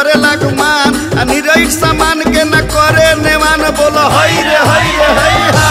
करे लगमान आ निरई सामान के न करे नेवान बोलो हई रे हई रे हई हा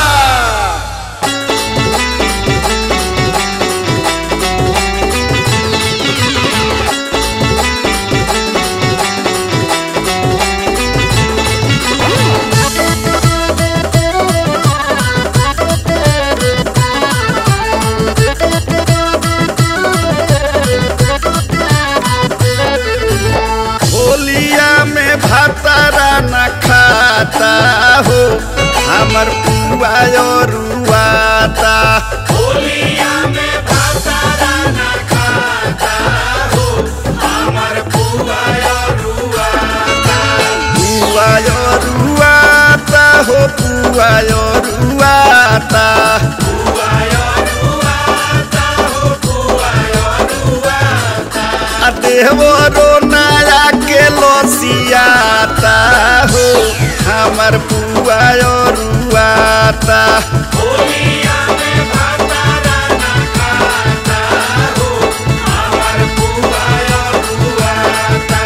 होलिया में भातारा न खाता हो हमर पुआ रुआता होलिया में भातारा न खाता हो हमर पुआ रुआता पुआ रुआता हो पुआ रुआता पुआ रुआता हो पुआ रुआता आ देवरो नया के लोसियाता हो हमर पुआ रुआता होलिया में भातारा न खाता हो हमर पुआ रुआता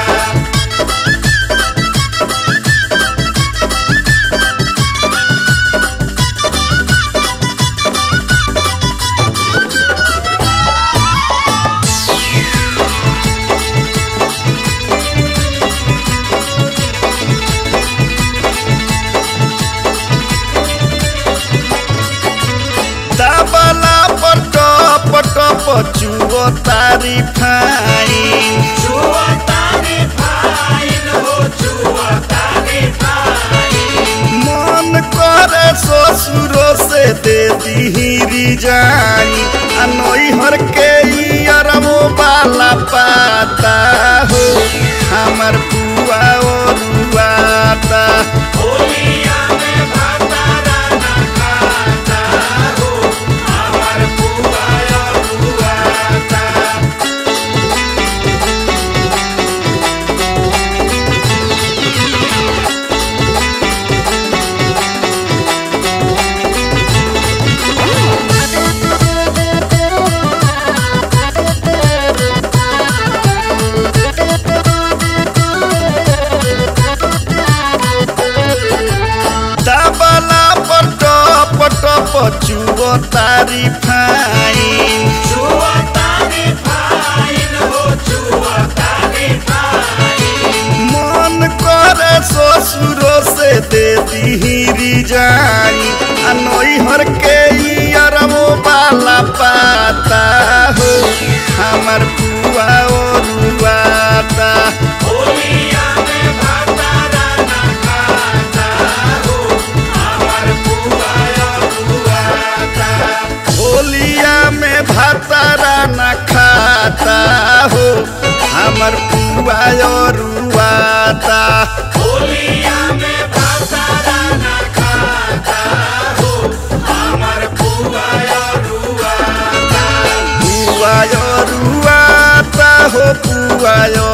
दबला पर टप टप चुओ तारी फाइन जुआ तारी फाइन हो जुआ तारी फाइन मन करे ससुरो से दे दीही जानी आ नैहर के ई अरबो बाला पाता हो हमर पुआ रुआता होलिया में भातारा न खाता हो हमर पुआ रुआता दबला पर टप टप चुओ तारी फाइन जुआ तारी फाइन हो जुआ तारी फाइन मन करे ससुरो से दे दीही जानी आ नैहर के ई अरबो बाला पाता हो हमर पुआ रुआता होलिया में भातारा न खाता हो हमर पुआ रुआता होलिया में भातारा न खाता हो हमर पुआ रुआता होलिया में भातारा न खाता हो हमर पुआ रुआता पुआ रुआता हो पुआ